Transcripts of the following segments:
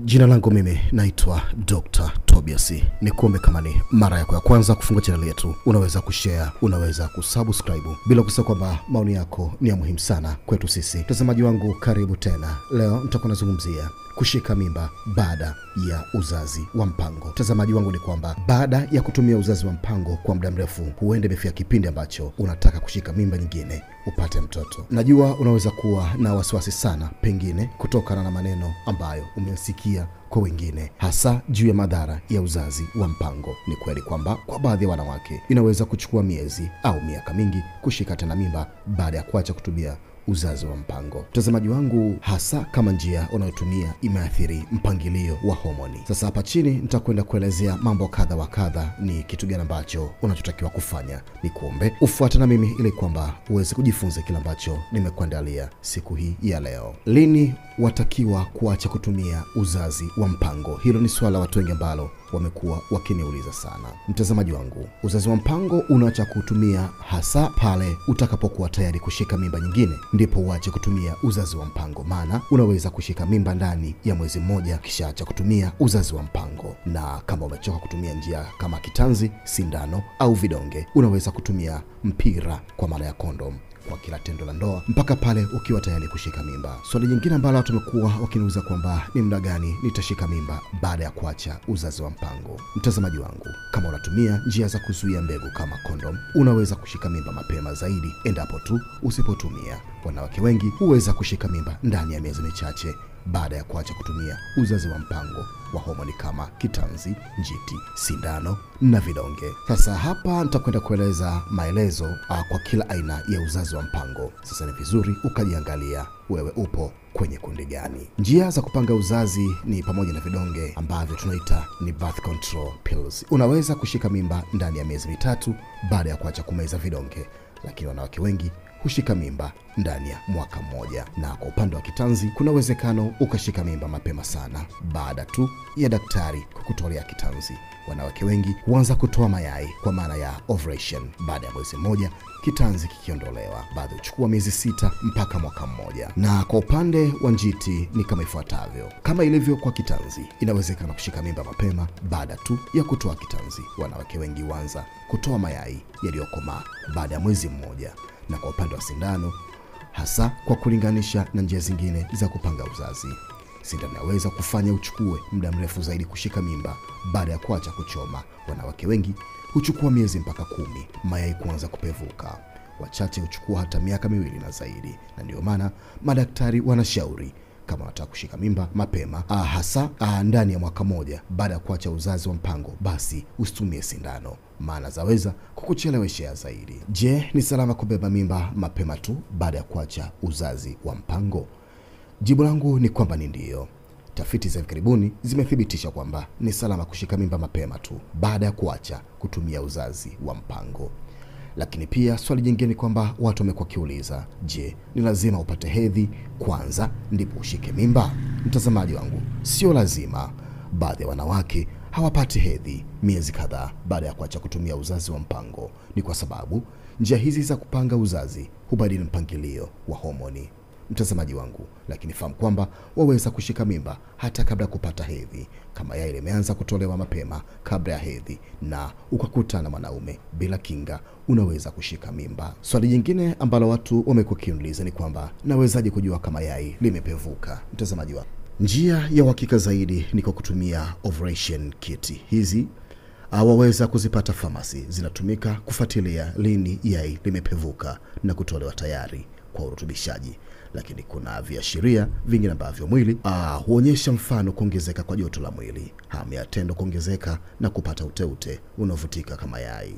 Jina langu mimi naitwa Dr. Tobias. Ni kuombe kama ni mara yako ya kwanza kufungua chaneli yetu, unaweza kushare, unaweza kusubscribe, bila kusahau kwamba maoni yako ni ya muhimu sana kwetu sisi. Mtazamaji wangu, karibu tena. Leo nitakuwa nazungumzia kushika mimba baada ya uzazi wa mpango. Mtazamaji wangu, ni kwamba baada ya kutumia uzazi wa mpango kwa muda mrefu, huenda imefika kipindi ambacho unataka kushika mimba nyingine upate mtoto. Najua unaweza kuwa na wasiwasi sana, pengine kutokana na maneno ambayo umesikia kwa wengine, hasa juu ya madhara ya uzazi wa mpango. Ni kweli kwamba kwa baadhi ya wanawake inaweza kuchukua miezi au miaka mingi kushika tena mimba baada ya kuacha kutumia uzazi wa mpango. Mtazamaji wangu, hasa kama njia unayotumia imeathiri mpangilio wa homoni. Sasa hapa chini nitakwenda kuelezea mambo kadha wa kadha, ni kitu gani ambacho unachotakiwa kufanya. Ni kuombe ufuate na mimi ili kwamba uweze kujifunza kile ambacho nimekuandalia siku hii ya leo. Lini watakiwa kuacha kutumia uzazi wa mpango? Hilo ni swala watu wengi ambalo wamekuwa wakiniuliza sana. Mtazamaji wangu, uzazi wa mpango unaacha kutumia hasa pale utakapokuwa tayari kushika mimba nyingine, ndipo uache kutumia uzazi wa mpango, maana unaweza kushika mimba ndani ya mwezi mmoja kishaacha kutumia uzazi wa mpango. Na kama umechoka kutumia njia kama kitanzi, sindano au vidonge, unaweza kutumia mpira kwa maana ya kondom kwa kila tendo la ndoa mpaka pale ukiwa tayari kushika mimba. Swali jingine ambalo watu wamekuwa wakiniuliza kwamba ni muda gani nitashika mimba baada ya kuacha uzazi wa mpango. Mtazamaji wangu, kama unatumia njia za kuzuia mbegu kama kondom, unaweza kushika mimba mapema zaidi endapo tu usipotumia. Wanawake wengi huweza kushika mimba ndani ya miezi michache baada ya kuacha kutumia uzazi wa mpango wa homoni kama kitanzi, njiti, sindano na vidonge. Sasa hapa nitakwenda kueleza maelezo uh, kwa kila aina ya uzazi wa mpango. Sasa ni vizuri ukajiangalia wewe upo kwenye kundi gani. Njia za kupanga uzazi ni pamoja na vidonge ambavyo tunaita ni birth control pills. Unaweza kushika mimba ndani ya miezi mitatu baada ya kuacha kumeza vidonge, lakini wanawake wengi hushika mimba ndani ya mwaka mmoja. Na kwa upande wa kitanzi, kuna uwezekano ukashika mimba mapema sana baada tu ya daktari kukutolea kitanzi. Wanawake wengi huanza kutoa mayai kwa maana ya ovulation baada ya mwezi mmoja kitanzi kikiondolewa. Baadhi huchukua miezi sita mpaka mwaka mmoja. Na kwa upande wa njiti ni kama ifuatavyo. Kama ilivyo kwa kitanzi, inawezekana kushika mimba mapema baada tu ya kutoa kitanzi. Wanawake wengi huanza kutoa mayai yaliyokomaa baada ya mwezi mmoja na kwa upande wa sindano, hasa kwa kulinganisha na njia zingine za kupanga uzazi, sindano inaweza kufanya uchukue muda mrefu zaidi kushika mimba baada ya kuacha kuchoma. Wanawake wengi huchukua miezi mpaka kumi mayai kuanza kupevuka. Wachache huchukua hata miaka miwili na zaidi, na ndiyo maana madaktari wanashauri kama unataka kushika mimba mapema ah, hasa ah, ndani ya mwaka mmoja baada ya kuacha uzazi wa mpango, basi usitumie sindano, maana zaweza kukucheleweshea zaidi. Je, ni salama kubeba mimba mapema tu baada ya kuacha uzazi wa mpango? Jibu langu ni kwamba ni ndiyo. Tafiti za hivi karibuni zimethibitisha kwamba ni salama kushika mimba mapema tu baada ya kuacha kutumia uzazi wa mpango. Lakini pia swali jingine ni kwamba watu wamekuwa wakiuliza, je, ni lazima upate hedhi kwanza ndipo ushike mimba? Mtazamaji wangu, sio lazima. Baadhi ya wanawake hawapati hedhi miezi kadhaa baada ya kuacha kutumia uzazi wa mpango. Ni kwa sababu njia hizi za kupanga uzazi hubadili mpangilio wa homoni mtazamaji wangu, lakini fahamu kwamba waweza kushika mimba hata kabla ya kupata hedhi, kama yai limeanza kutolewa mapema kabla ya hedhi na ukakutana na mwanaume bila kinga, unaweza kushika mimba. Swali jingine ambalo watu wamekuwa kiuliza ni kwamba nawezaje kujua kama yai limepevuka? Mtazamaji wangu, njia ya uhakika zaidi ni kwa kutumia ovulation kit. Hizi waweza kuzipata famasi, zinatumika kufuatilia lini yai limepevuka na kutolewa tayari kwa urutubishaji lakini kuna viashiria vingine ambavyo mwili ah, huonyesha, mfano kuongezeka kwa joto la mwili, hamu ya tendo kuongezeka na kupata uteute unaovutika kama yai.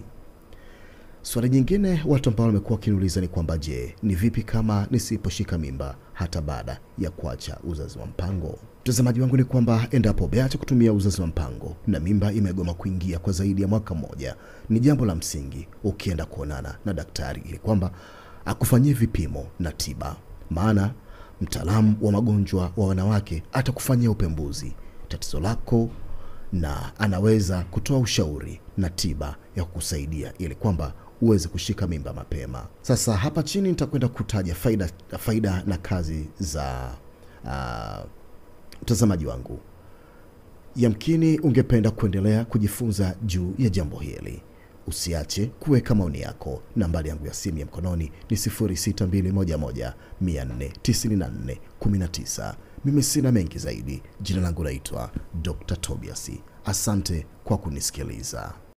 Swali jingine watu ambao wamekuwa wakiniuliza ni kwamba je, ni vipi kama nisiposhika mimba hata baada ya kuacha uzazi wa mpango? Mtazamaji wangu, ni kwamba endapo umeacha kutumia uzazi wa mpango na mimba imegoma kuingia kwa zaidi ya mwaka mmoja, ni jambo la msingi ukienda kuonana na daktari ili kwamba akufanyie vipimo na tiba maana mtaalamu wa magonjwa wa wanawake atakufanyia upembuzi tatizo lako na anaweza kutoa ushauri na tiba ya kukusaidia ili kwamba uweze kushika mimba mapema. Sasa hapa chini nitakwenda kutaja faida, faida na kazi za mtazamaji uh, wangu Yamkini ungependa kuendelea kujifunza juu ya jambo hili. Usiache kuweka maoni yako. Nambari yangu ya simu ya mkononi ni 0621 494 19. Mimi sina mengi zaidi. Jina langu naitwa Dr. Tobias. Asante kwa kunisikiliza.